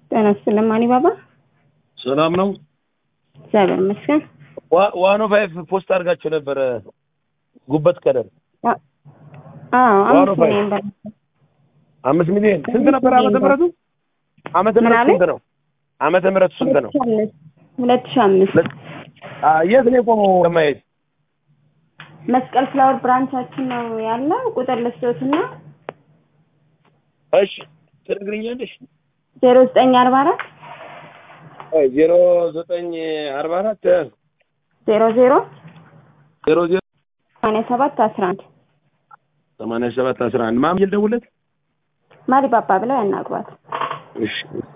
ጤና ይስጥልኝ ማኒ ባባ። ሰላም ነው። እግዚአብሔር ይመስገን። ዋኖ ፋይፍ ፖስት አድርጋቸው ነበረ ጉበት ቀደም አዎ ዋኖ አምስት ፋይፍ ሚሊዮን ብር አምስት ሚሊዮን ስንት ነበር ዓመተ ምህረቱ? ዓመተ ምን ምህረቱ አለኝ? ስንት ነው? ዓመተ ምህረቱ ስንት ነው? ሁለት ሺህ አምስት አ፣ የት ነው የቆመው ለማየት? መስቀል ፍላወር ብራንቻችን ነው ያለው። ቁጥር ልስቶትና እሺ ትነግሪኛለሽ? ዜሮ ዘጠኝ አርባ አራት አይ ዜሮ ዘጠኝ አርባ አራት ዜሮ ዜሮ ዜሮ ዜሮ ሰማንያ ሰባት አስራ አንድ ሰማንያ ሰባት አስራ አንድ ማን ልደውልለት? ማሪ ባባ ብለው ያናግሯት። እሺ